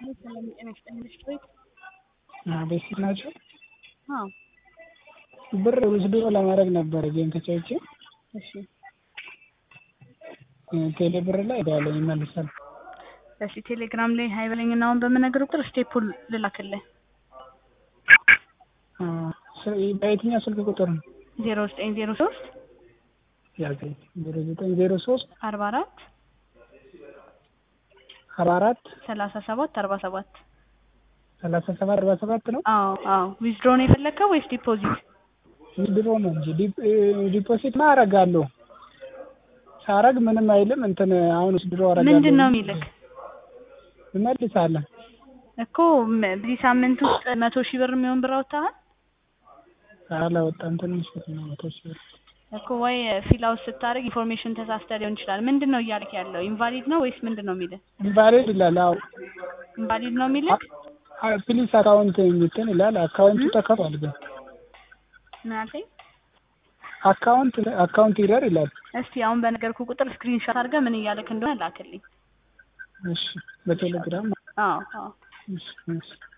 ሰላም ጤና ይስጥልኝ ቤት ቤተሰብ ናቸው። አዎ ብር ውስዶ ለማድረግ ነበረ ጌም ተጫውቼ እሺ ቴሌ ብር ላይ ሄዳለሁ ይመልሳል። እሺ ቴሌግራም ላይ ሀይ በለኝና አሁን በምነግር ቁጥር ስቴፑን ልላክልህ በየትኛው ስልክ ቁጥር ነው? ዜሮ ዘጠኝ ዜሮ ሶስት ያዘኝ ዜሮ ዘጠኝ ዜሮ ሶስት አርባ አራት አርባ አራት ሰላሳ ሰባት አርባ ሰባት ሰላሳ ሰባት አርባ ሰባት ነው። አዎ አዎ ዊዝድሮ ነው የፈለግከው ወይስ ዲፖዚት? ድሮ ነው እንጂ ዲፖዚት ማ አረጋለሁ ሳረግ ምንም አይልም። እንትን አሁን ድሮ አረጋለሁ ምንድን ነው የሚልክ እመልሳለን እኮ ም- በዚህ ሳምንት ውስጥ መቶ ሺህ ብር የሚሆን ብር አውጥተሃል አላወጣም። ትንሽ ብር ነው መቶ ሺህ ብር እኮ ወይ ፊል አውት ስታደርግ ኢንፎርሜሽን ተሳስተ ሊሆን ይችላል። ምንድን ነው እያልክ ያለው? ኢንቫሊድ ነው ወይስ ምንድን ነው የሚልህ? ኢንቫሊድ ይላል። አዎ ኢንቫሊድ ነው የሚልክ? ፕሊስ አካውንት የሚትን ይላል። አካውንቱ ተከፍቷል ግን ምን አልከኝ? አካውንት አካውንት ይረር ይላል። እስቲ አሁን በነገርኩ ቁጥር ስክሪንሾት አድርገህ ምን እያልክ እንደሆነ ላክልኝ። እሺ በቴሌግራም አዎ አዎ እሺ እሺ